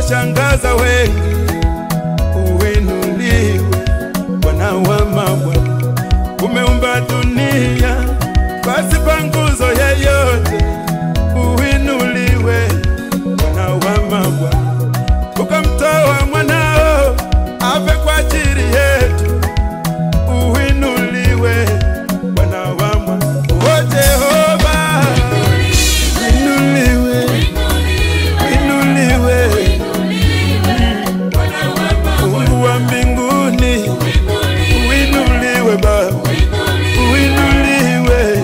yanashangaza wengi. Uinuliwe Bwana wa mabwana, umeumba dunia pasipo nguzo yeyote. Uinuliwe Bwana wa mabwana, ukamtoa mwanao afe kwa ajili yetu. Uinuliwe Bwana wa mabwana, o Jehova, uinuliwe, uinuliwe Mungu wa mbinguni, uinuliwe Baba, uinuliwe.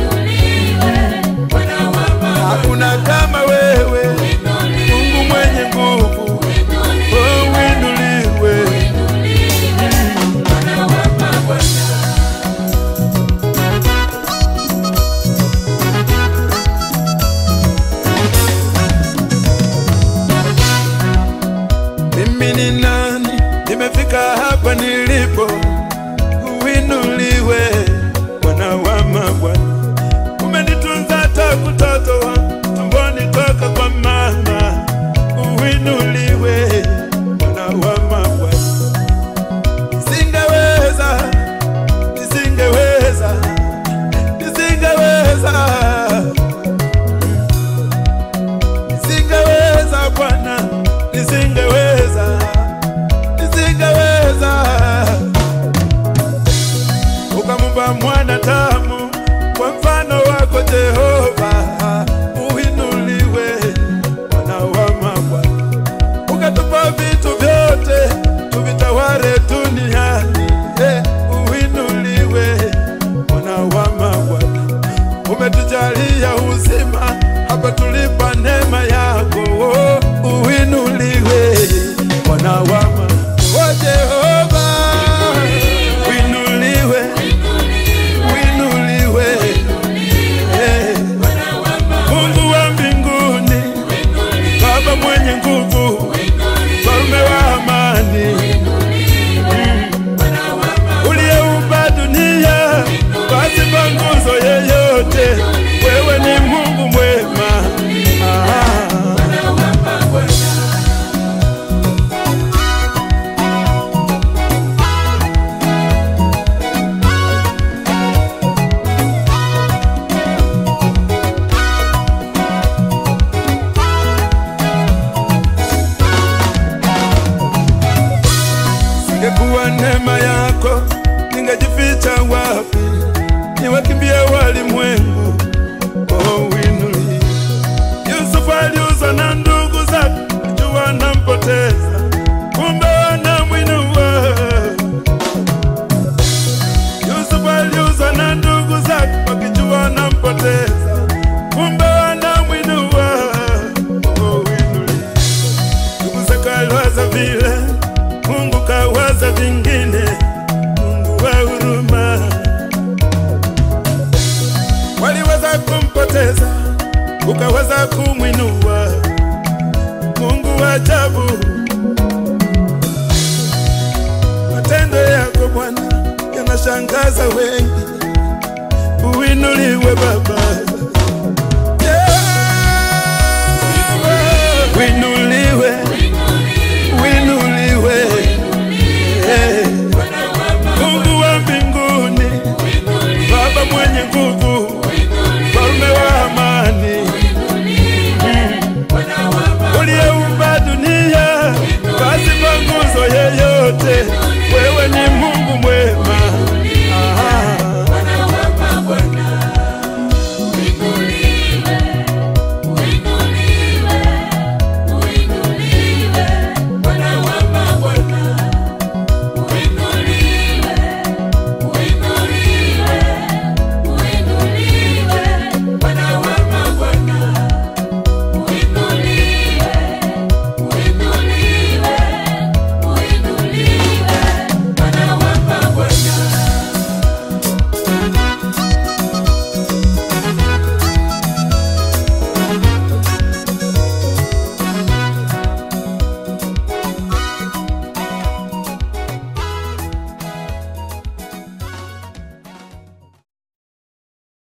Hakuna kama wewe, Mungu mwenye nguvu, oh, uinuliwe. Mimi ni nani? Nimefika hapa nilipo, uinuliwe Bwana wa mabwana. Umenitunza tangu utoto wangu, tumboni toka kwa mama, uinuliwe Bwana wa mabwana. Nisingeweza, nisingeweza, nisingeweza, nisingeweza Bwana, nisingeweza, nisingeweza ukamumba mwanadamu kwa mfano wako Jehova, uinuliwe Bwana wa mabwana, ukatupa vitu vyote tuvitawale duniani, eh, uinuliwe Bwana wa mabwana, umetujalia uzima hapa tulipa neema yako, oh, uinuliwe Bwana wa mabwana, oh Jehova, uinuliwe uinuliwe Eh, Mungu wa mbinguni, Baba mwenye nguvu, mfalme wa amani, uliyeumba dunia pasipo nguzo yeyote, wewe ni Mungu mwema. Ah. Singekuwa neema yako, ningejificha wapi? Niwakimbie walimwengu, oh uinuliwe. Yusufu aliuzwa na ndugu zake, jua wanampoteza, kumbe wanamwinua. Yusufu aliuzwa na ndugu zake, wakijua wanampoteza, kumbe wanamwinua. Oh uinuliwe. Ndugu zake aliwaza vile, Mungu kawaza vingine. Mungu wa huruma, waliweza kumpoteza, ukaweza kumwinua. Mungu wa ajabu, matendo yako Bwana yanashangaza wengi. Uinuliwe Baba, Yeah. uinuliwe uinuliwe Eh, Mungu wa mbinguni, Baba mwenye nguvu, mfalme wa amani, uliyeumba dunia pasipo nguzo yeyote,